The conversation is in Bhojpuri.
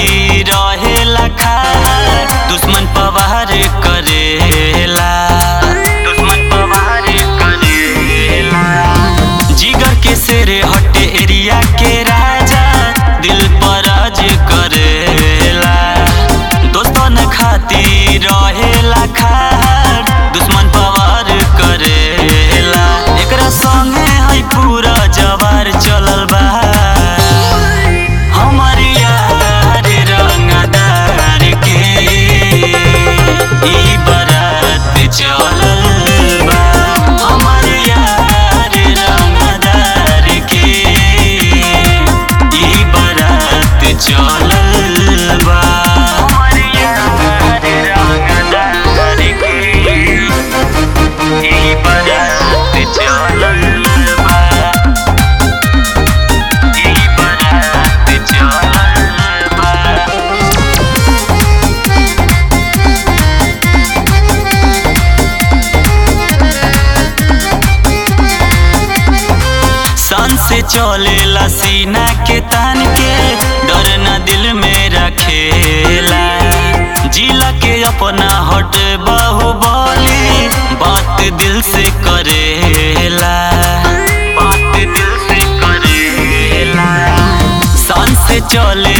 खातिर रहेला खार दुश्मन पवार करेला दुश्मन पवार करेला जिगर के शेरे हटे एरिया के राजा दिल पर राज करेला दोस्तन खातिर रहेला खार दुश्मन पवार करेला एकरा संगे है पूरा जवार चलल बा हमर यार रंगदार के ई बारात चलल बा हमर यार रंगदार के ई बारात चलल बा हमर यार रंगदार के ई बारात चलल बा ई बारात चलल बा सन से चलेला सीना के तान के डर न दिल में रखेला जिला के अपना हट बाहुबली बात दिल से करेला बात दिल से करेला सन से चले